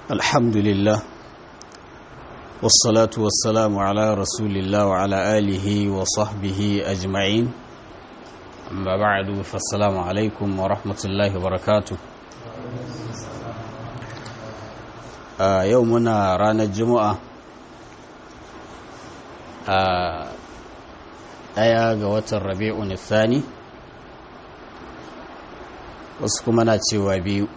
الحمد لله والصلاة والسلام على رسول الله وعلى آله وصحبه أجمعين أما بعد فالسلام عليكم ورحمة الله وبركاته آه يومنا رانا الجمعة آه ɗaya ga watan rabi'un thani wasu kuma na cewa biyu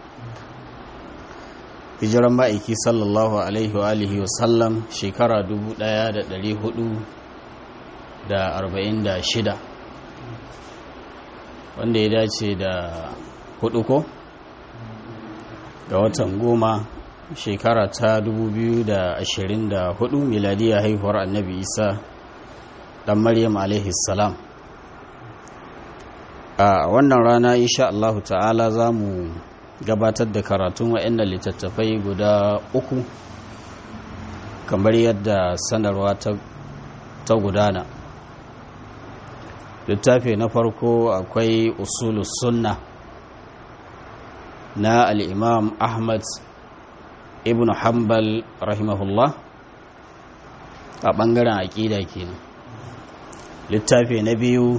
hijiran ma'aiki sallallahu alaihi wa alihi wasallam shekara 1446 wanda ya dace da hudu ko ga watan goma shekara ta 2024 miladiyar haihuwar annabi isa dan maryam alaihi salam a wannan rana insha Allah ta'ala za mu gabatar da karatun wa'annan littattafai guda uku kamar yadda sanarwa ta gudana littafi na farko akwai usulus sunna na al'imam ahmad ibn hanbal rahimahullah a ɓangaren aƙida kenan littafi na biyu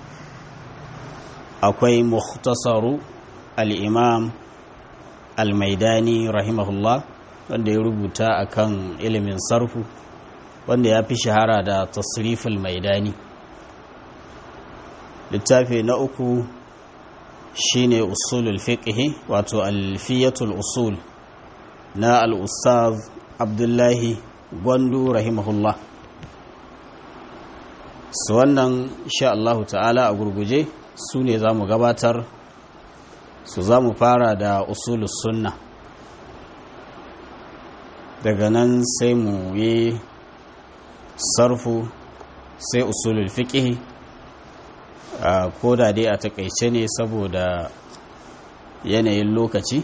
akwai muhtasaru al'imam al-maidani rahimahullah wanda ya rubuta akan ilimin sarfu wanda ya fi shahara da tasriful maidani littafi na uku shine usulul fiqhi wato alfiyatul usul na al-ustaz abdullahi gwandu rahimahullah su wannan sha Allahu ta'ala a gurguje su ne za mu gabatar su za mu fara da usulus sunna daga nan sai mu yi sarfu sai usulul fiƙihi ko da dai a takaice ne saboda yanayin lokaci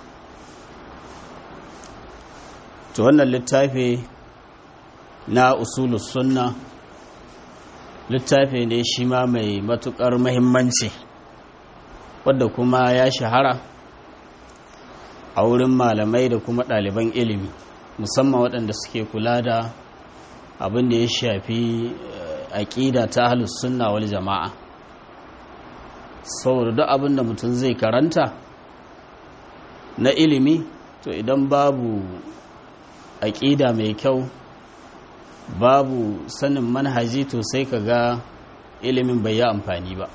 to wannan littafi na usulus sunna littafi ne shi ma mai matukar mahimmanci wadda kuma ya shahara a wurin malamai da kuma ɗaliban ilimi musamman waɗanda suke kula da abin da ya shafi aƙida ta ahlus sunna wal jama'a saboda duk abin da mutum zai karanta na ilimi to idan babu aƙida mai kyau babu sanin manhaji to sai ka ga ilimin bai yi amfani ba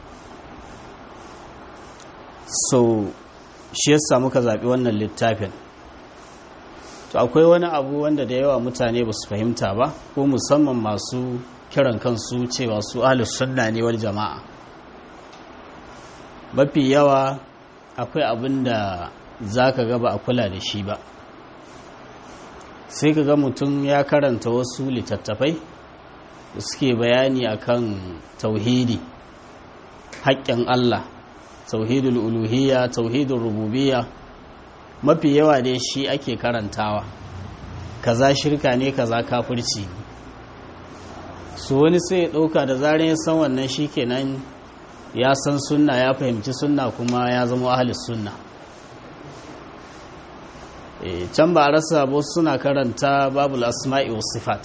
so shi yasa muka zaɓi wannan littafin to akwai wani abu wanda da yawa mutane ba su fahimta ba ko musamman masu kiran kansu cewa su ahlus sunna ne wal jama'a mafi yawa akwai abin da za ka ga ba a kula da shi ba sai ka ga mutum ya karanta wasu littattafai da suke bayani akan tauhidi haƙƙin Allah tauhidul uluhiyya tauhidul rububiyya mafi yawa dai shi ake karantawa kaza shirka ne kaza kafirci su wani sai ya ɗauka da zarar ya san wannan shi kenan ya san sunna ya fahimci sunna kuma ya zama ahalis sunna can ba a rasa ba suna karanta babul asma'i wa sifat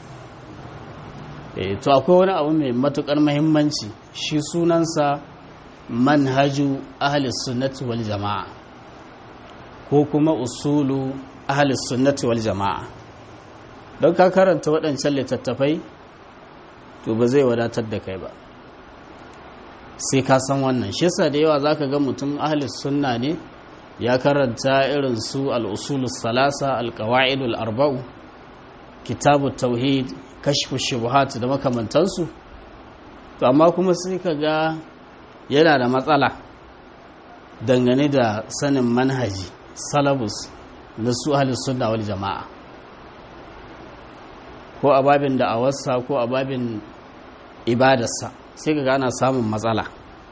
to akwai wani abu mai matukar mahimmanci shi sunansa manhaju ahlis sunnati wal jama'a ko kuma usulu ahlis sunnati wal jama'a don ka karanta waɗancan littattafai to ba zai wadatar da kai ba sai ka san wannan shi yasa da yawa zaka ga mutum ahlis sunna ne ya karanta irin su al'usulus salasa alƙawa'idul arba'u kitabu tauhid kashfu shubuhat da makamantansu to amma kuma sai ka ga yana da matsala dangane da sanin manhaji salabus na su ahlus sunna wal jama'a ko a babin da awarsa ko a babin ibadarsa sai ka ga ana samun matsala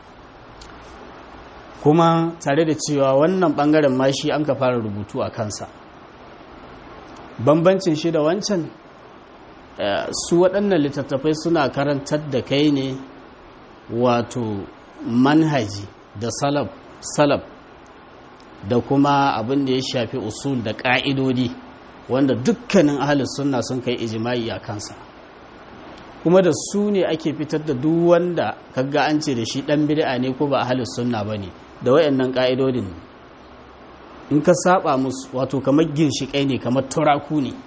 kuma tare da cewa wannan bangaren ma shi an ka fara rubutu a kansa bambancin shi da wancan su waɗannan littattafai suna karantar da kai ne wato manhaji da salab salab da kuma abin da ya shafi usul da ƙa'idodi wanda dukkanin ahalus sunna sun kai ijimai a kansa kuma da su ne ake fitar da duk wanda kaga an ce da shi ɗan bid'a ne ko ba ahalus sunna ba ne da wayannan ƙa'idodin in ka saba musu wato kamar ginshiƙai ne kamar turaku ne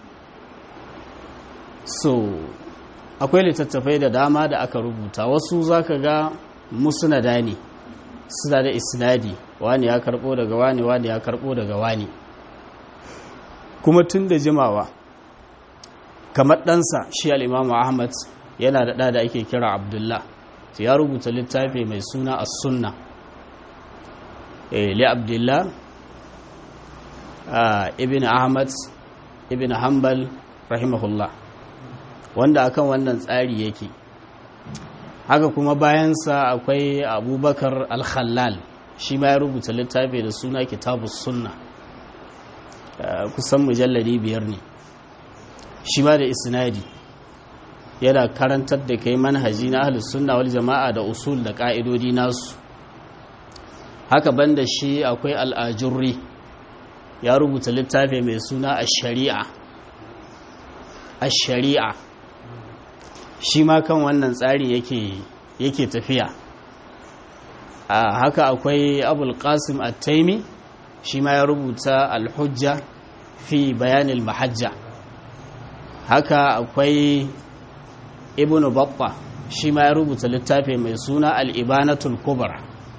so akwai littattafai da dama da aka rubuta wasu za ka ga musnada ne suna da isnadi wani ya karbo daga wani wani ya karbo daga wani kuma tun da jimawa kamar ɗansa shi al'imamu ahmad yana da ɗa da ake kira abdullah ya rubuta littafi mai suna a sunna li abdullah ibn ahmad ibn hanbal rahimahullah wanda akan wannan tsari yake haka kuma bayansa akwai abubakar al-khallal shi ma ya rubuta littafi da suna kitabus sunna kusan mujalladi biyar ne shi ma da isnadi yana karantar da kai manhaji na ahlus sunna wal jama'a da usul da ka'idodi nasu haka banda shi akwai al-ajurri ya rubuta littafi mai suna ash-shari'a ash-shari'a shi ma kan wannan tsari yake yake tafiya a haka akwai abul qasim at-taimi shi ma ya rubuta al-hujja fi bayanil mahajja haka akwai ibnu babba shi ma ya rubuta littafi mai suna al-ibanatul kubra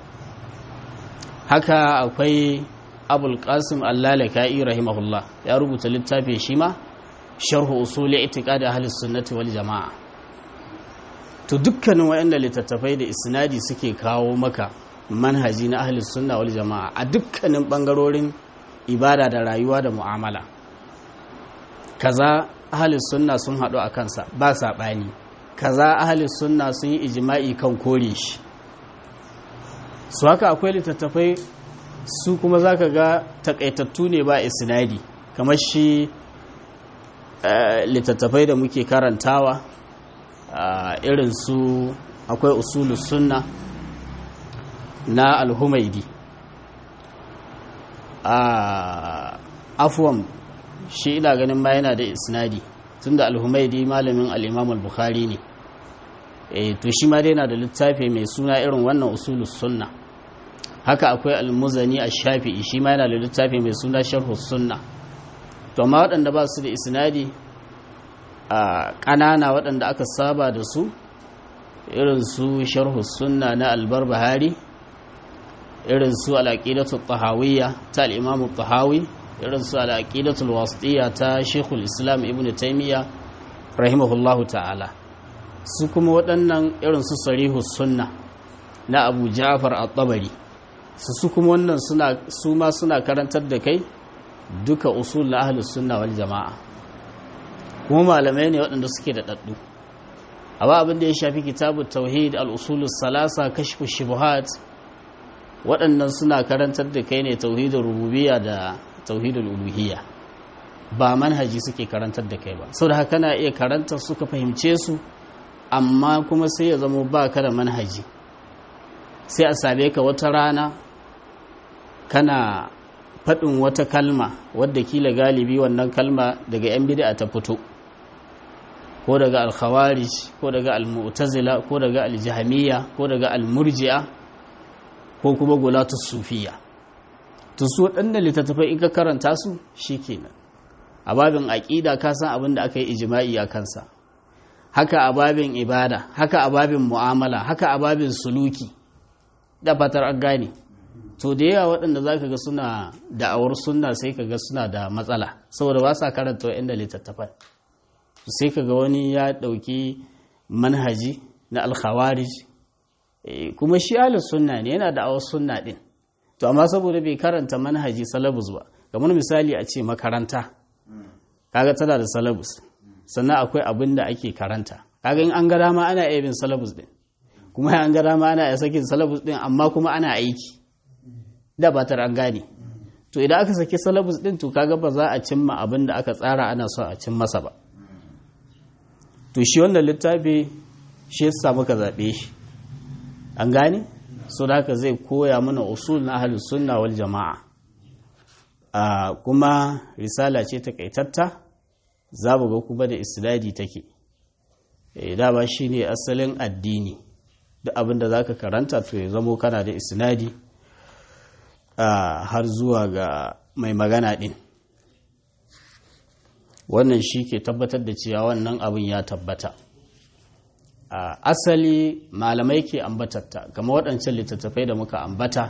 haka akwai abul qasim al-lalaka'i rahimahullah ya rubuta littafi shi ma sharhu usuli itiqad ahli sunnati wal jamaa to dukkanin waɗanda littattafai da isnadi suke kawo maka manhaji na ahli sunna wal jama'a a dukkanin bangarorin ibada da rayuwa da mu'amala kaza ahli sunna sun haɗu a kansa ba saɓani kaza ahli sunna sun yi ijima'i kan kore shi su haka akwai littattafai su kuma za ka ga takaitattu ne ba isnadi kamar shi littattafai da muke karantawa irin su akwai usulus sunna na alhumaidi a afuwan shi ina ganin ma yana da isnadi tunda alhumaidi malamin al'imam al-bukhari ne e to shi ma dai yana da littafi mai suna irin wannan usulus sunna haka akwai almuzani a shafi'i shi ma yana da littafi mai suna sharhus sunna to amma waɗanda ba su da isnadi a ƙanana waɗanda aka saba da su irin su sharhus sunna na albar bahari irin su al'aqidatul tahawiyya ta al-imam tahawi irin su al'aqidatul wasitiyya ta shekul islam ibn taymiya rahimahullahu ta'ala su kuma waɗannan irin su sarihus sunna na abu ja'far at-tabari su su kuma wannan suna su ma suna karantar da kai duka usul na ahlus sunna wal jama'a kuma malamai ne waɗanda suke da daddu amma abin da ya shafi kitabut tauhid al-usulus salasa kashfu shubuhat waɗannan suna karantar da kai ne tauhidul rububiyya da tauhidul uluhiyya ba manhaji suke karantar da kai ba saboda haka kana iya karantar suka fahimce su amma kuma sai ya zama ba ka da manhaji sai a same ka wata rana kana faɗin wata kalma wadda kila galibi wannan kalma daga 'yan bid'a ta fito ko daga alkhawarij ko daga almu'tazila ko daga aljahmiya ko daga almurji'a ko kuma gulatus sufiya to su waɗannan littattafai in ka karanta su shikenan a babin aƙida ka san abin da aka yi ijma'i a kansa haka a babin ibada haka a babin mu'amala haka a babin suluki da fatar an gane to da yawa waɗanda za ka ga suna da'awar sunna sai ka ga suna da matsala saboda ba sa karanta wa'inda littattafai sai ka ga wani ya ɗauki manhaji na alkhawarij kuma shi ahlus sunna ne yana da'awar sunna ɗin to amma saboda bai karanta manhaji salabus ba kamar misali a ce makaranta kaga tana da salabus sannan akwai abin da ake karanta kaga in an ga dama ana iya bin salabus din kuma an ga dama ana iya sakin salabus din amma kuma ana aiki da ba an gane to idan aka saki salabus din to kaga ba za a cimma abin da aka tsara ana so a cin masa ba to shi wannan littafi shi yasa muka zaɓe shi an gane so da haka zai koya mana usul na ahlus sunna wal jama'a a kuma risala ce takaitatta za mu ga kuma da isnadi take da ba shi ne asalin addini duk abin da za ka karanta to ya zamo kana da isnadi har zuwa ga mai magana ɗin wannan shi ke tabbatar da cewa wannan abin ya tabbata asali malamai ke ambatatta kama waɗancan littattafai da muka ambata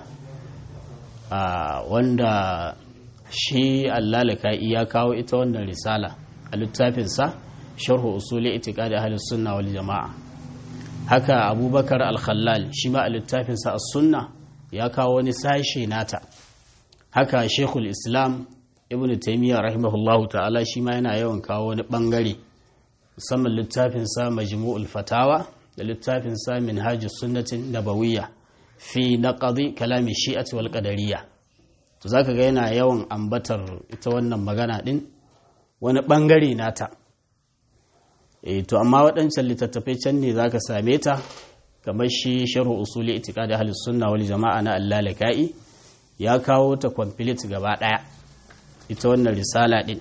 wanda shi allalaka ya kawo ita wannan risala a littafinsa sharhu usuli itiqadi ahli sunna wal jama'a haka abubakar al-khallal shi ma a littafinsa as-sunna ya kawo wani sashe nata haka shekul islam ibn taimiyya rahimahullahu ta'ala shi ma yana yawan kawo wani bangare musamman littafinsa majmu'ul fatawa da littafinsa minhajus sunnatin nabawiyya fi naqdi kalami shi'ati wal qadariyya to zaka ga yana yawan ambatar ita wannan magana din wani bangare nata eh to amma waɗancan littattafai can ne zaka same ta kamar shi sharhu usuli itiqadi ahlus sunna wal jama'a na allalaka'i ya kawo ta complete gaba daya ita wannan risala din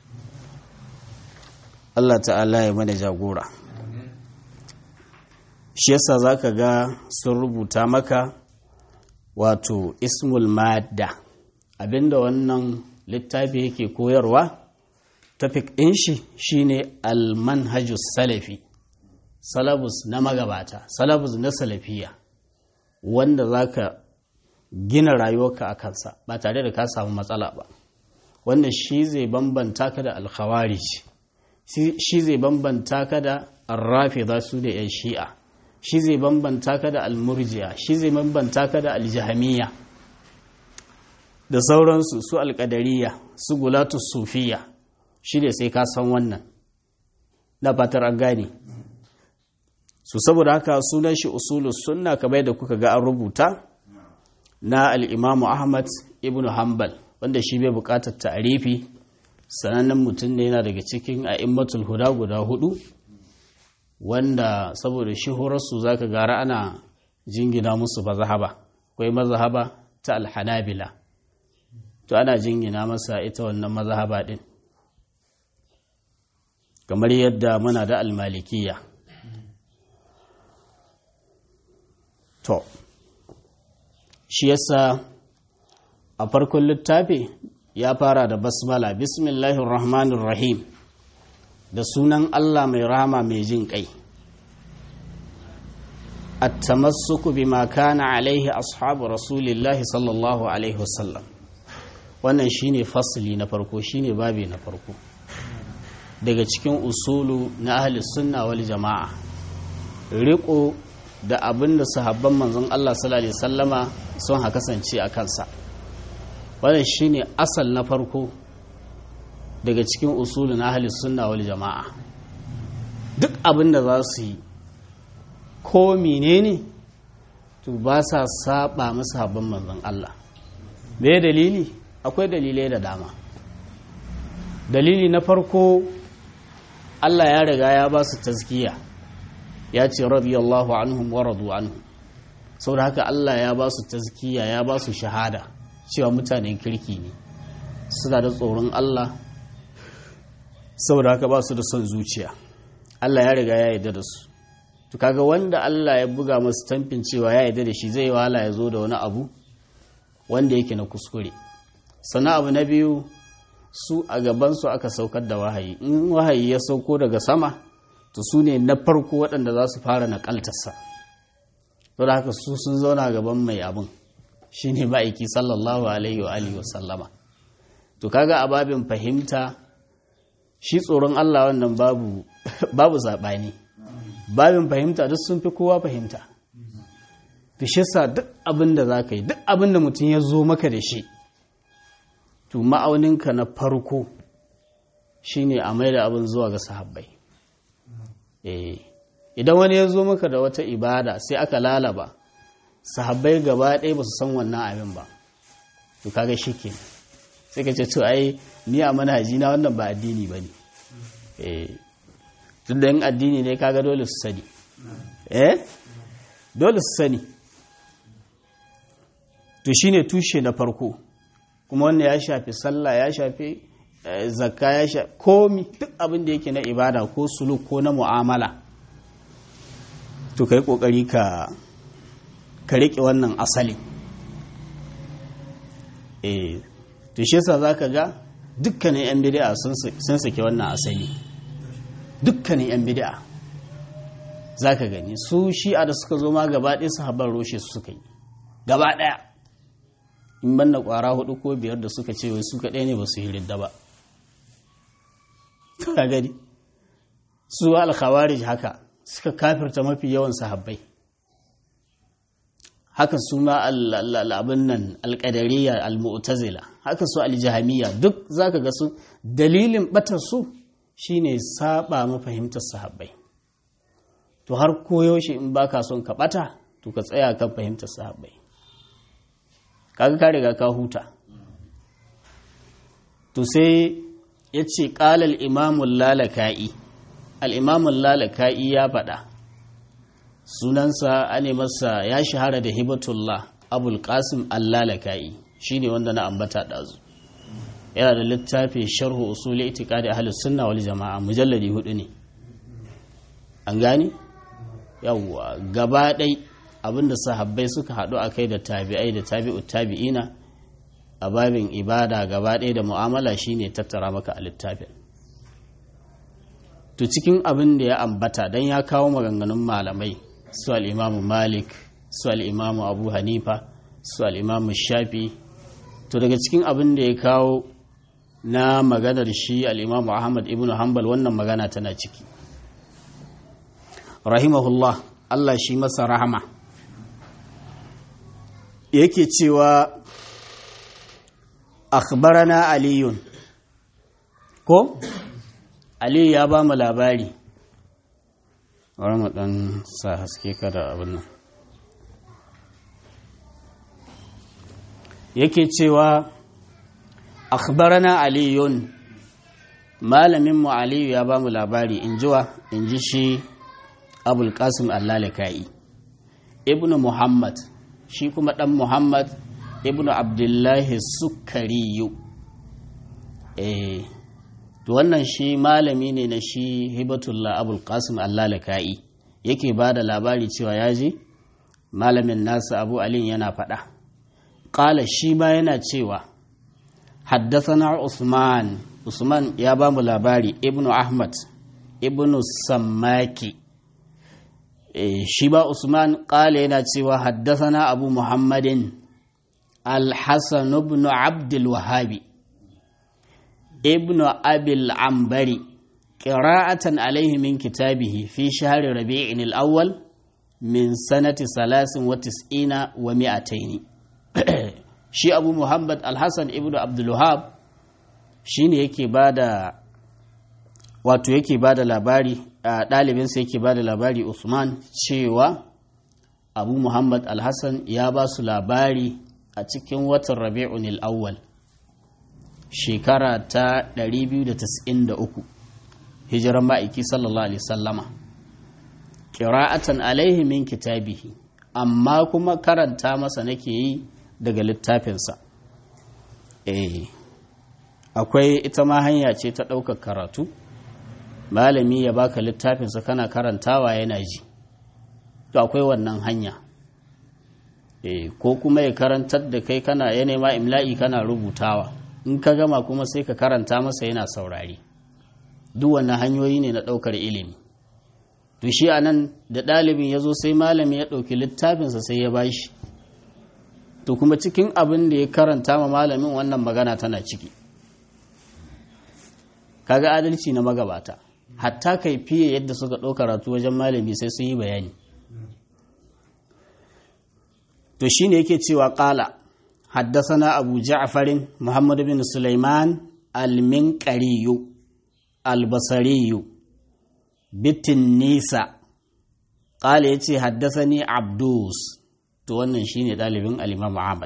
Allah ta'ala ya mana jagora shi yasa zaka ga sun rubuta maka wato ismul madda abinda wannan littafi yake koyarwa tafik ɗin shi shine almanhajus salafi salabus na magabata salabus na salafiya wanda zaka gina rayuwarka a kansa ba tare da ka samu matsala ba wanda shi zai bambanta ka da alkhawarij shi zai bambanta ka da arrafida su da yan shi'a shi zai bambanta ka da almurjiya shi zai bambanta ka da aljahamiya da sauransu su alkadariya su gulatu sufiya shi ne sai ka san wannan na fatar an gane su saboda haka sunan shi usulus sunna kamar da kuka ga an rubuta na al'imamu ahmad ibn hanbal wanda shi bai bukatar ta'arifi sanannen mutum ne yana daga cikin a'immatul huda guda hudu wanda saboda shi horarsu za ka gara ana jingina musu mazahaba akwai mazahaba ta alhanabila to ana jingina masa ita wannan mazahaba din kamar yadda muna da almalikiya to shi yasa a farkon littafi ya fara da basmala bismillahir rahmanir rahim da sunan Allah mai rahama mai jin kai at-tamassuku bima kana alaihi ashabu rasulillahi sallallahu alaihi wasallam wannan shine fasli na farko shine babi na farko daga cikin usulu na ahli sunna wal jama'a riko da abin da sahabban manzon Allah sallallahu alaihi sallama sun ha kasance a kansa wannan shine asal na farko daga cikin usulun ahli sunna wal jama'a duk abin da za su yi ko menene to ba sa saba masa sahabban manzon Allah me dalili akwai dalilai da dama dalili na farko Allah ya riga ya ba su tazkiya ya ce radiyallahu anhum wa radu anhu saboda haka Allah ya ba su tazkiya ya ba su shahada cewa mutanen kirki ne suna da tsoron Allah saboda haka ba su da son zuciya Allah ya riga ya yarda da su to kaga wanda Allah ya buga masu tamfin cewa ya yarda da shi zai wahala ya zo da wani abu wanda yake na kuskure sana abu na biyu su a gabansu aka saukar da wahayi in wahayi ya sauko daga sama to su ne na farko waɗanda za su fara naƙaltarsa to da haka su sun zauna gaban mai abin shi ne ma'aiki sallallahu alaihi wa alihi wasallama to kaga a babin fahimta shi tsoron Allah wannan babu babu saɓani babin fahimta duk sun fi kowa fahimta to shi sa duk abin da za ka yi duk abin da mutum ya zo maka da shi to ma'auninka na farko shine a mai da abin zuwa ga sahabbai idan wani ya zo maka da wata ibada sai aka lalaba sahabbai gaba ɗaya ba su san wannan abin ba to kaga shi ke sai ka ce to ai ni a manhaji na wannan ba addini ba ne tun da yin addini ne kaga dole su sani eh dole su sani to shine tushe na farko kuma wannan ya shafi sallah ya shafi zakka ya shafi komi duk abin da yake na ibada ko suluk ko na mu'amala to kai kokari ka ka rike wannan asali eh to shi yasa zaka ga dukkanin yan bid'a sun sake wannan asali dukkanin yan bid'a zaka gani su shi'a da suka zo ma gaba ɗaya sahabban roshe su suka yi gaba ɗaya in banda ƙwara hudu ko biyar da suka ce wai su kaɗai ne ba su yi ridda ba ka gani su alkhawarij haka suka kafirta mafi yawan sahabbai haka su ma abin nan alƙadariya al-mu'tazila haka su al-jahamiyya duk zaka ga su dalilin batar su shine saba mafahimtar sahabbai to har koyaushe in baka son ka bata to ka tsaya kan fahimtar sahabbai kaga ka riga ka huta to sai ya ce ƙalal imamun lalaka'i al'imamun lalaka'i ya faɗa sunansa ane masa ya shahara da hibatullah abul qasim al-lalaka'i shi ne wanda na ambata ɗazu yana da littafi sharhu usuli itikadi ahlus sunna wal jama'a mujalladi hudu ne an gani yawwa gaba ɗai abinda sahabbai suka haɗu a kai da tabi'ai da tabi'u tabi'ina a babin ibada gaba ɗaya da mu'amala shine tattara maka a littafin to cikin abin da ya ambata don ya kawo maganganun malamai su al'imamu malik su al'imamu abu hanifa su al'imamu shafi to daga cikin abin da ya kawo na maganar shi al'imamu ahmad ibn hanbal wannan magana tana ciki rahimahullah allah shi masa rahama yake cewa akhbarana aliyun ko aliyu ya ba mu labari wani mu dan sa haske kada abin nan yake cewa akhbarana aliyun malamin mu aliyu ya ba mu labari in jiwa in ji shi abul qasim allalaka'i ibnu muhammad shi kuma dan muhammad ibnu abdullahi sukariyu eh to wannan shi malami ne na shi hibatullah abul qasim allalaka'i yake ba da labari cewa ya ji malamin nasa abu alin yana faɗa ƙala shi ma yana cewa haddasana usman usman ya ba mu labari ibnu ahmad ibnu sammaki e, shi ba usman ƙala yana cewa haddasana abu muhammadin الحسن بن عبد الوهاب ابن أبي العنبري قراءة عليه من كتابه في شهر ربيع الأول من سنة ثلاث وتسعين ومائتين شي أبو محمد الحسن ابن عبد الوهاب shine yake bada wato yake bada labari a ɗalibinsa yake bada labari Usman cewa Abu Muhammad Alhassan ya ba su labari a cikin watan rabi'un al'awwal shekara ta 293 hijiran ma'aiki sallallahu alaihi sallama ƙira'atan alaihi min kitabihi amma kuma karanta masa nake yi daga littafinsa eh akwai ita ma hanya ce ta ɗaukar karatu malami ya baka littafinsa kana karantawa yana ji to akwai wannan hanya ko kuma ya karantar da kai kana ya nema imla'i kana rubutawa in ka gama kuma sai ka karanta masa yana saurari duk wannan hanyoyi ne na ɗaukar ilimi to shi a nan da ɗalibin ya zo sai malami ya ɗauki littafinsa sai ya bashi to kuma cikin abin da ya karanta ma malamin wannan magana tana ciki kaga adalci na magabata hatta kai fiye yadda suka ɗauka karatu wajen malami sai sun yi bayani to shi ne yake cewa ƙala haddasana abu ja'farin muhammad bin sulaiman alminƙariyu albasariyu bitin nisa ƙala ya ce haddasani abdus to wannan shi ne ɗalibin alimam ahmad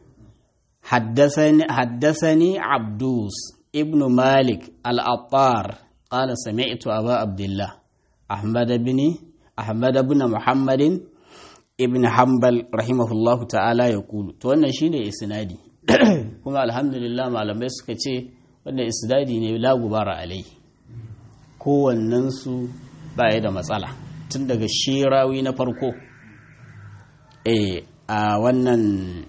haddasani abdus ibnu malik al'attar ƙala sami'tu aba abdullah ahmad bin ahmad bin muhammadin ibn hanbal rahimahullahu ta'ala ya kulu to wannan shine isnadi kuma alhamdulillah malamai suka ce wannan isdadi ne la gubara alai kowannensu baya da matsala tun daga shirawi na farko a wannan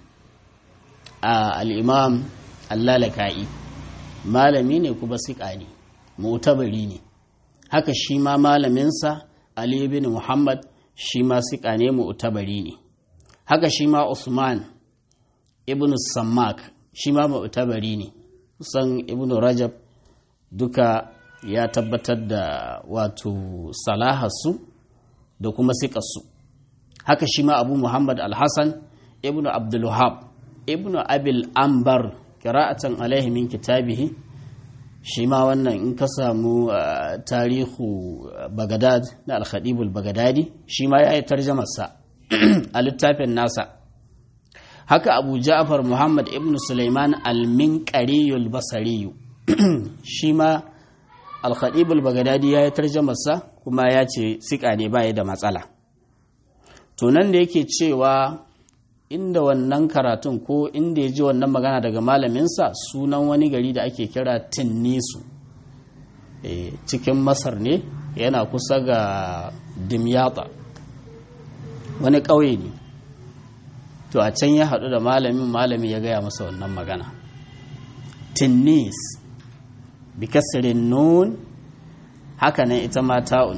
al'imam allalaka'i malami ne kuma siƙa ne mutabari ne haka shi ma malaminsa ali bin muhammad shi ma siƙa ne mutabari ne haka shi ma usman ibn sammak shi ma mutabari ne kusan ibn rajab duka ya tabbatar da wato salaharsu da kuma siƙarsu haka shi ma abu muhammad alhassan ibn abdulwahab ibn abil ambar kira'atan alaihi min kitabihi shi ma wannan in ka samu tarihu bagadad na alkhadibul bagadadi shi ma ya yi tarjamarsa a littafin nasa haka abu ja'far muhammad ibn suleiman al-minqariyul basariyu shi ma alkhadibul bagadadi ya yi tarjamarsa kuma ya ce sika ne baya da matsala to nan da yake cewa inda wannan karatun ko inda ya ji wannan magana daga malaminsa sunan wani gari da ake kira tinnisu e, cikin masar ne yana kusa ga dimyata wani ƙauye ne to a can ya haɗu da malamin malami ya gaya masa wannan magana tinnis bikasirin nun haka nan ita ma ta'un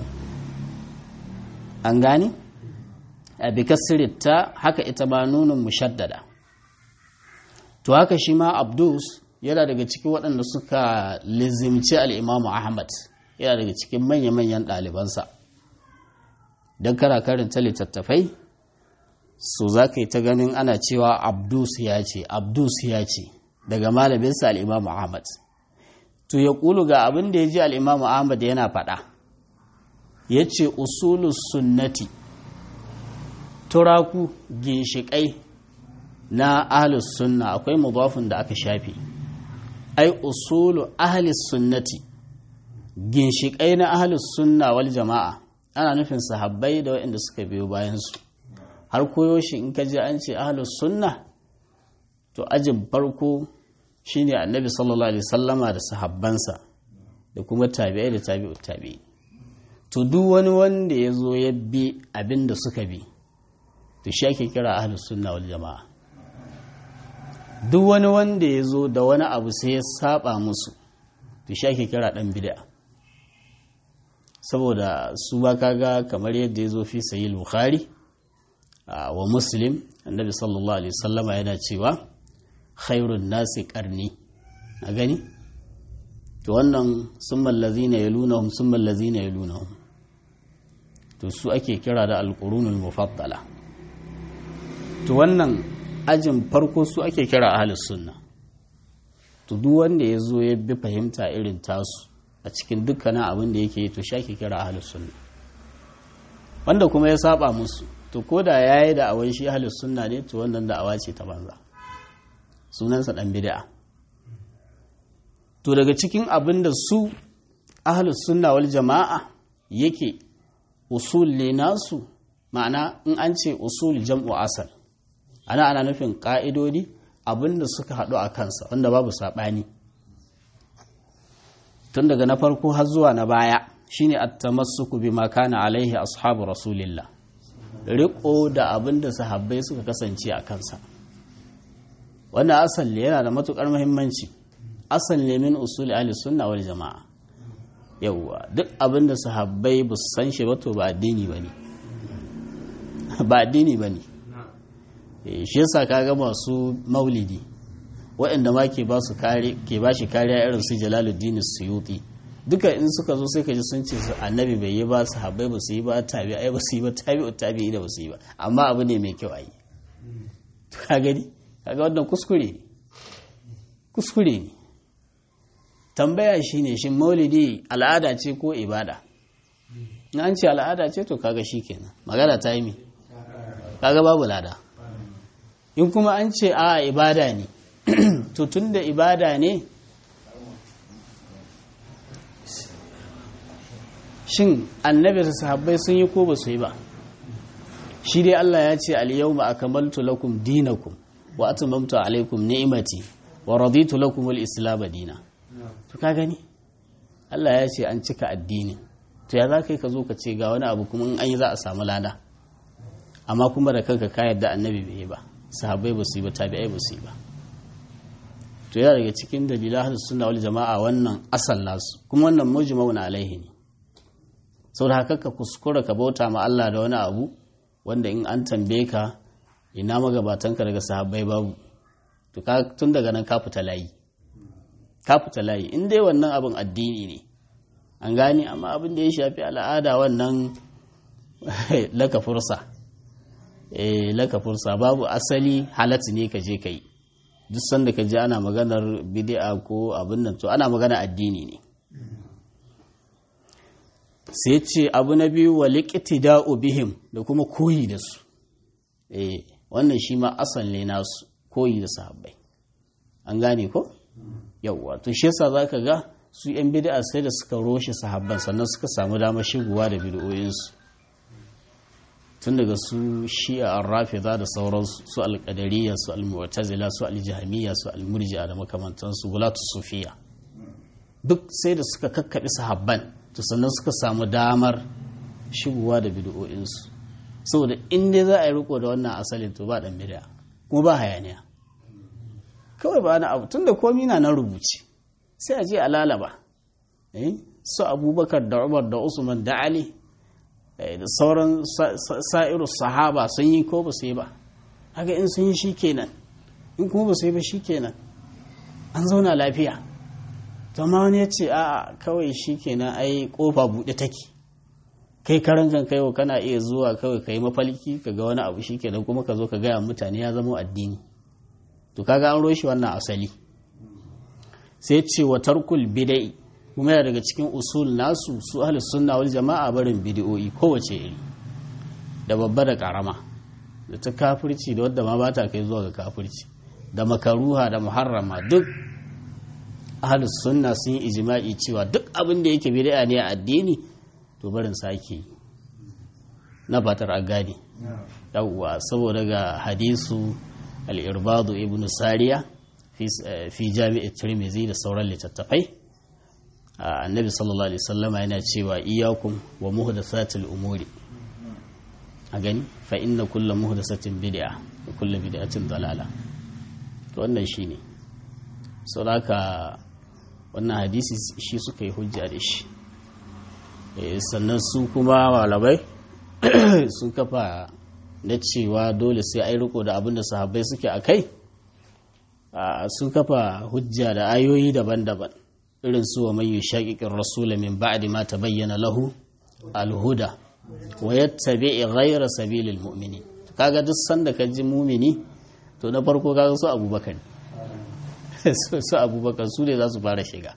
an gani? a bikasirita haka ita ma nunin mushaddada to haka shi ma abdus yana daga cikin waɗanda suka lizimci al'imamu ahmad yana daga cikin manya-manyan ɗalibansa don kara karanta littattafai su za ka yi ta ganin ana cewa abdus ya ce abdus ya ce daga malaminsa al'imamu ahmad to ya ƙulu ga abin da ya ji al'imamu ahmad yana faɗa ya ce usulus sunnati turaku ginshiƙai na ahlus sunna akwai mudafin da aka shafe ai usulu ahlus sunnati ginshiƙai na ahlus sunna wal jama'a ana nufin sahabbai da waɗanda suka biyo bayansu har koyo shi in ka je an ce ahlus sunna to ajin farko shine annabi sallallahu alaihi sallama da sahabbansa da kuma tabi'ai da tabi'ut tabi'i to duk wani wanda ya zo ya bi abin da suka bi to shi ake kira ahlus sunna wal jama'a duk wani wanda ya zo da wani abu sai ya saba musu to shi ake kira dan bid'a saboda su ba kaga kamar yadda ya zo fi sayi bukhari wa muslim annabi sallallahu alaihi wasallama yana cewa khairun nasi karni a gani to wannan summan lazina yalunahum summan lazina yalunahum to su ake kira da alqurunul mufaddala to wannan ajin farko su ake kira ahlus sunna to duk wanda ya zo ya bi fahimta irin tasu a cikin dukkanin abin da yake to shi ake kira ahlus sunna wanda kuma ya saba musu to ko da yayi da awan shi ahlus sunna ne to wannan da awa ce ta banza sunansa dan bid'a to daga cikin abin da su ahlus sunna wal jama'a yake usul ne nasu ma'ana in an ce usul jam'u asal ana ana nufin ƙa'idodi abinda suka haɗu a kansa wanda babu saɓani tun daga na farko har zuwa na baya shine at-tamassuku bima kana alaihi ashabu rasulillah riko da abinda sahabbai suka kasance a kansa wannan asal ne yana da matukar muhimmanci asal ne min usul ahli sunna wal jama'a yawwa duk abinda sahabbai ba su san shi ba to ba addini bane ba addini bane shi yasa kaga masu maulidi waɗanda ma ke ba su kare ke ba shi kariya irin su Jalaluddin Suyuti duka in suka zo sai ka ji sun ce su annabi bai yi ba su habbai ba su yi ba tabi ai ba su yi ba tabi tabi da ba su yi ba amma abu ne mai kyau ayi ka gani kaga wannan kuskure ne kuskure ne tambaya shine shin maulidi al'ada ce ko ibada in an ce al'ada ce to kaga shikenan magana ta yi mi kaga babu lada in kuma an ce a ibada ne to tun da ibada ne shin annabi da sahabbai sun yi ko ba su yi ba shi dai Allah ya ce al-yawma akmaltu lakum dinakum wa atmamtu alaikum ni'mati wa raditu lakum al-islam dina to ka gani Allah ya ce an cika addinin to ya za ka yi ka zo ka ce ga wani abu kuma in an yi za a samu lada amma kuma da kanka ka yadda annabi bai yi ba sahabbai ba su yi ba tabi'ai ba su yi ba to yana daga cikin dalilan ahlus sunna wal jama'a wannan asal nasu kuma wannan mujma'un alaihi ne saboda haka ka kuskura ka bauta ma Allah da wani abu wanda in an tambaye ka ina magabatanka daga sahabbai babu to ka tun daga nan ka fita layi ka fita layi in dai wannan abin addini ne an gane amma abin da ya shafi al'ada wannan laka fursa eh laka fursa babu asali halatta ne ka je kai duk sanda ka ji ana maganar bid'a ko abin nan to ana magana addini ne sai ce abu na biyu wa liqtida'u bihim da kuma koyi da su eh wannan shi ma asal ne nasu koyi da sahabbai an gane ko yawwa to shi yasa zaka ga su yan bid'a sai da suka roshe sahabban sannan suka samu damar shigowa da bid'o'insu tun daga su shi'a ar-rafida da sauransu su al-qadariyya su al-mu'tazila su al-jahmiyya su al-murji'a da makamantansu gulatu sufiya duk sai da suka kakkaɓe sahabban to sannan suka samu damar shigowa da bid'o'insu saboda in dai za a yi riko da wannan asalin to ba dan bid'a kuma ba hayaniya kawai ba na abu tunda komi na nan rubuce sai a je a lalaba su abubakar da umar da usman da ali da sauran sa'iru sahaba sun yi ko ba su yi ba haka in sun yi shi kenan in kuma ba su yi ba shi kenan an zauna lafiya amma wani ya ce a kawai shi kenan ai kofa buɗe take kai karan kan kaiwa kana iya zuwa kawai ka yi mafalki ka ga wani abu shi kenan kuma ka zo ka gaya mutane ya zama addini to kaga an roshi wannan asali sai ce wa tarkul bidai kuma yana daga cikin usul nasu su ahli sunna wal jama'a barin bid'o'i kowace iri da babba da karama da ta kafirci da wadda ma ba ta kai zuwa ga kafirci da makaruha da muharrama duk ahli sunna sun yi ijma'i cewa duk abin da yake bid'a ne a addini to barin sake na fatar a gane yawwa saboda ga hadisu al-irbadu ibn sariya fi jami'ar tirmizi da sauran littattafai annabi sallallahu alaihi wasallama yana cewa iyakum wa muhdathatil umuri a gani fa inna kullu muhdathatin bid'a wa kullu bid'atin dalala to wannan shine saboda wannan hadisi shi suka yi hujja da shi sannan su kuma malamai sun kafa na cewa dole sai ai riko da abin da sahabbai suke a kai sun kafa hujja da ayoyi daban-daban irin su wa man yushaqiqir rasul min ba'di ma tabayyana lahu al-huda wa yattabi' ghayra sabilil mu'minin kaga duk sanda ka ji mumini to na farko kaga su abubakar su abubakar su ne za su fara shiga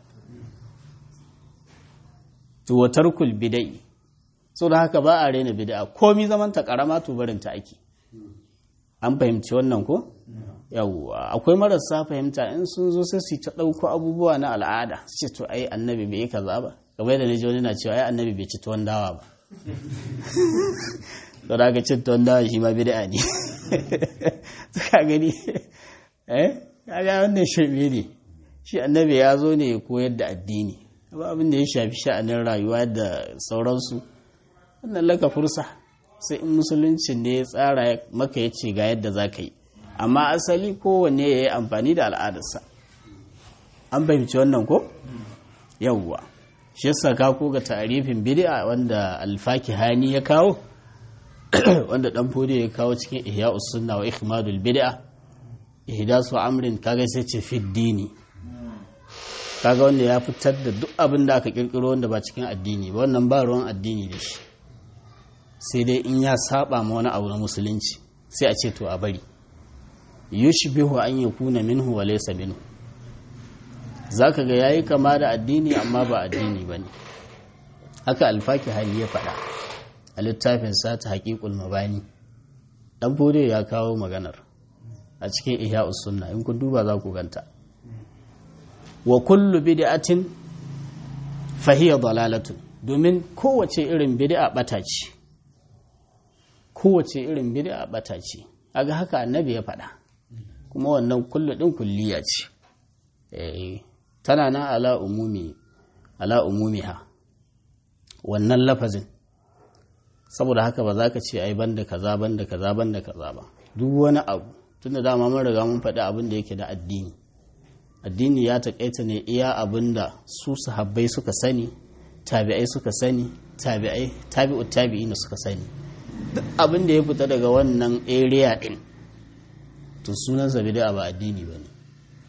to wa tarkul bidai so da haka ba a rena bid'a komi zaman ta karama to barin ta ake an fahimci wannan ko yawwa akwai marasa fahimta in sun zo sai su ta ɗauko abubuwa na al'ada su ce to ai annabi bai yi kaza ba kamar yadda naji wani na cewa ai annabi bai ci tuwon dawa ba to da aka ci tuwon dawa shi ma bid'a ne ka gani eh kaga wannan shirme ne shi annabi ya zo ne ya koyar da addini ba abin da ya shafi sha'anin rayuwa da sauransu wannan laka fursa sai in musulunci ne ya tsara maka ya ce ga yadda za ka yi amma asali kowanne ya yi amfani da al'adarsa an fahimci wannan ko yawwa shi yasa ka ko ga tarifin bid'a wanda alfaki hani ya kawo wanda dan fodi ya kawo cikin ihya sunna wa ikhmadul bid'a ihdasu amrin kaga sai ce fi dini kaga wanda ya fitar da duk abin da aka kirkiro wanda ba cikin addini ba wannan ba ruwan addini da shi sai dai in ya saba ma wani abu na musulunci sai a ce to a bari yushbihu an yakuna minhu wa laysa minhu zaka ga yayi kama da addini amma ba addini bane haka alfaki hali ya faɗa a littafin sa ta haqiqul mabani dan bode ya kawo maganar a cikin ihya sunna in kun duba za ku ganta wa kullu bid'atin fa hiya dalalatun domin kowace irin bid'a bata ce kowace irin bid'a bata ce aga haka annabi ya faɗa kuma wannan kullu din kulliya ce tana nan ala umumi ala umumiha wannan lafazin saboda haka ba za ka ce ai banda kaza banda kaza banda kaza ba duk wani abu tunda dama mun riga mun faɗi abin da yake da addini addini ya taƙaita ne iya abin da su sahabbai suka sani tabi'ai suka sani tabi'ai tabi'u tabi'ina suka sani duk abin da ya fita daga wannan area din to sunansa bid'a ba addini ba ne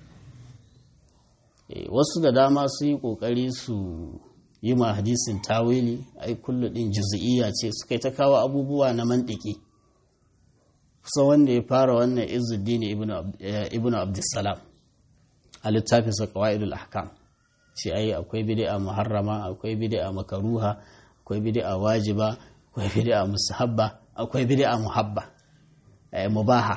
wasu da dama su yi ƙoƙari su yi ma hadisin tawili ai kullu din juz'iyya ce suka yi ta kawo abubuwa na mantiki kusa wanda ya fara wannan izuddin ibnu abdussalam a littafin sa qawaidul ahkam ce ai akwai bid'a muharrama akwai bid'a makaruha akwai bid'a wajiba akwai bid'a mustahabba akwai bid'a muhabba eh mubaha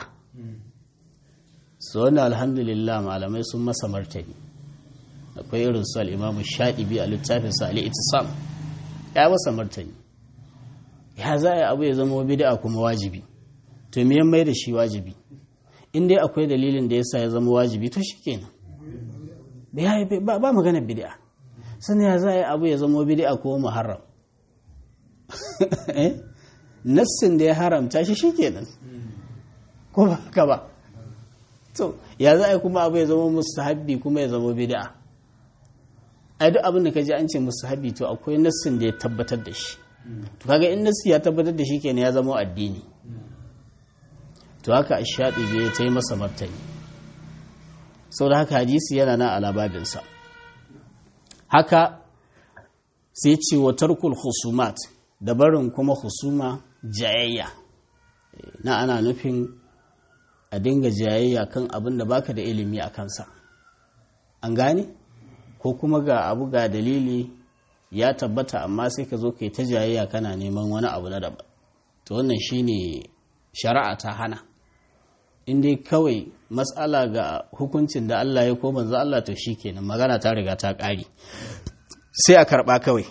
so wannan alhamdulillah malamai sun masa martani akwai irin su al-imam shadibi a littafin sa al-ittisam ya masa martani ya za a abu ya zama bid'a kuma wajibi to me mai da shi wajibi in dai akwai dalilin da yasa ya zama wajibi to shikenan ba ba magana bid'a sannan ya za a yi abu ya zama bid'a ko muharram nassin da ya haramta shi shikenan ko ba haka ba to ya za a yi kuma abu ya zama mustahabbi kuma ya zama bid'a ai duk abin da ka ji an ce mustahabbi to akwai nassin da ya tabbatar da shi to kaga in nassi ya tabbatar da shi kenan ya zama addini to haka ashadi bai ta yi masa martani sau da haka hadisi yana na alababinsa haka sai ce wa tarkul husumat da barin kuma husuma jayayya na ana nufin a dinga jayayya kan abin da baka da ilimi a kansa an gane ko kuma ga abu ga dalili ya tabbata amma sai ka zo ka yi ta jayayya kana neman wani abu na daban to wannan shine shari'a ta hana in dai kawai matsala ga hukuncin da Allah ya ko manzo Allah to shikenan magana ta riga ta ƙare sai a karɓa kawai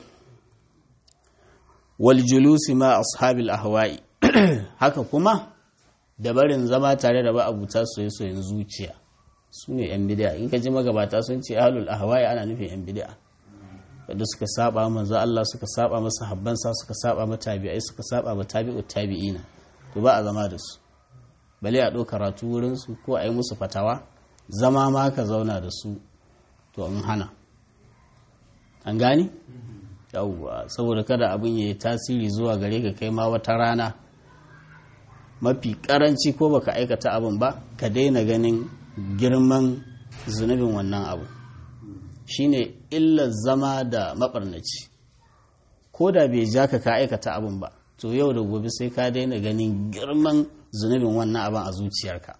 wal julusi ma ashabil ahwa'i haka kuma da barin zama tare da ma'abuta soyayyen zuciya su ne yan bid'a in ka ji magabata sun ce ahlul ahwa'i ana nufin yan bid'a wanda suka saba manzo Allah suka saba masa habbansa suka saba ma tabi'ai suka saba ma tabi'ut tabi'ina to ba a zama da su bale a ɗau karatu wurinsu ko a yi musu fatawa zama ma ka zauna da su to in hana an gani? yawwa saboda kada abin ya yi tasiri zuwa gare ka kai ma wata rana mafi karanci ko baka aikata abin ba ka daina ganin girman zunubin wannan abu shine illar zama da maɓarnaci ko da bai ja ka ka aikata abin ba to yau da gobe sai ka daina ganin girman zunubin wannan abin a zuciyarka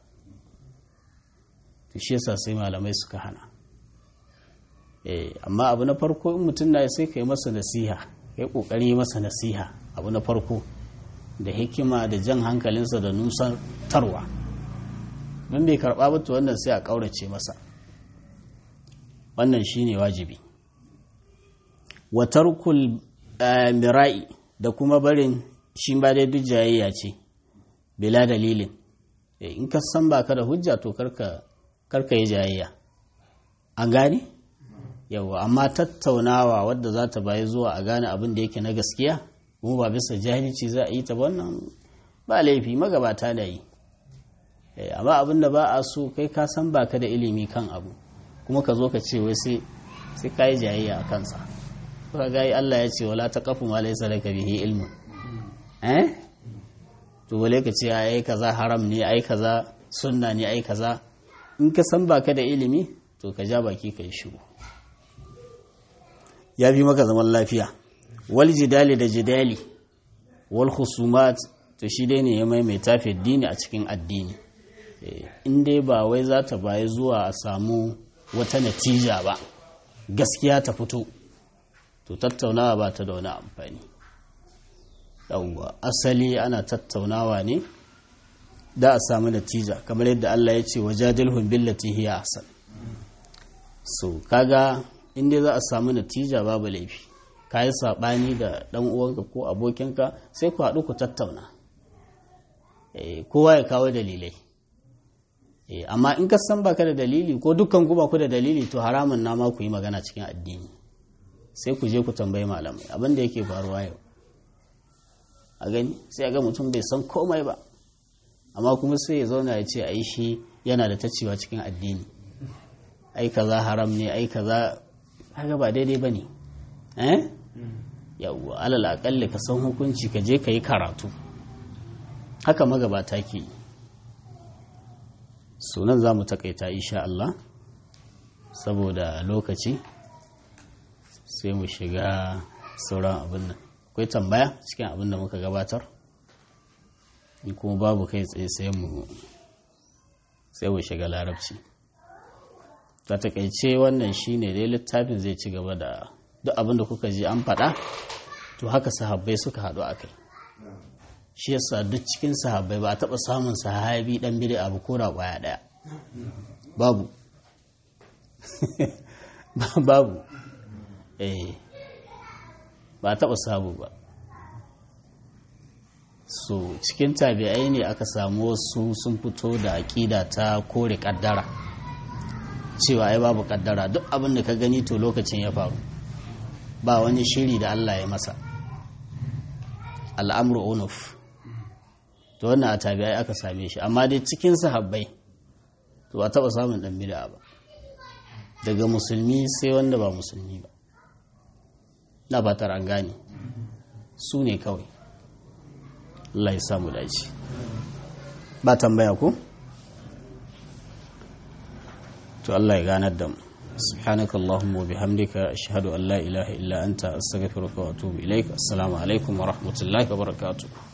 to shi yasa sai malamai suka hana eh amma abu na farko in mutum na sai kai masa nasiha kai kokari masa nasiha abu na farko da hikima da jan hankalinsa da nusan tarwa don bai karba ba to wannan sai a kaurace masa wannan shine wajibi wa tarkul mira'i da kuma barin shi ba dai duk jayayya ce bila dalilin in ka san baka da hujja to karka karka yi jayayya an gane yawa amma tattaunawa wadda za ta bayi zuwa a gane abin da yake na gaskiya kuma ba bisa jahilci za a yi ta wannan ba laifi magabata da yi amma abin da ba a so kai ka san baka da ilimi kan abu kuma ka zo ka ce wai sai sai ka yi jayayya a kansa ka ga Allah ya ce wala taqafu ma laysa laka bihi ilmun eh to wale ka ce ai kaza haram ne ai kaza sunna ne ai kaza in ka san baka da ilimi to ka ja baki ka yi shiru ya fi maka zaman lafiya wal jidali da jidali wal khusumat to shi dai ne ya maimaita fi dini a cikin addini in dai ba wai za ta bayi zuwa a samu wata natija ba gaskiya ta fito to tattaunawa ba ta da wani amfani yawwa asali ana tattaunawa ne da a samu natija kamar yadda Allah ya ce wajadilhum billati hiya ahsan so kaga inda za a samu natija babu laifi ka yi saɓani da ɗan uwanka ko abokinka sai ku haɗu ku tattauna kowa ya kawo dalilai amma in ka san baka da dalili ko dukkan ku ba ku da dalili to haramun na ma ku yi magana cikin addini sai ku je ku tambayi malamai abin da yake faruwa yau a gani sai ga mutum bai san komai ba amma kuma sai ya zauna ya ce ai shi yana da tacewa cikin addini ai kaza haram ne ai kaza haka ba daidai ba ne eh yawwa alal akalli ka san hukunci ka je ka yi karatu haka magabata ke yi sunan za mu takaita insha Allah saboda lokaci sai mu shiga sauran abin nan akwai tambaya cikin abin da muka gabatar in kuma babu kai tsaye sai mu sai mu shiga larabci ta takaice wannan shine dai littafin zai ci gaba da duk abin da kuka ji an faɗa to haka sahabbai suka haɗu a kai shi yasa duk cikin sahabbai ba a taɓa samun sahabi ɗan bidi abu ko da ƙwaya ɗaya babu babu eh ba a taɓa samu ba so cikin tabi'ai ne aka samu wasu sun fito da aƙida ta kore ƙaddara cewa ai babu ƙaddara duk abin da ka gani to lokacin ya faru ba wani shiri da Allah ya masa al'amru unuf to wannan a tabi'ai aka same shi amma dai cikin sahabbai to ba taɓa samun ɗan bid'a ba daga musulmi sai wanda ba musulmi ba na fatar an gane su ne kawai Allah ya samu dace ba tambaya ko to Allah ya ganar da mu سبحانك اللهم وبحمدك أشهد أن لا إله إلا أنت أستغفرك وأتوب إليك السلام عليكم ورحمة الله وبركاته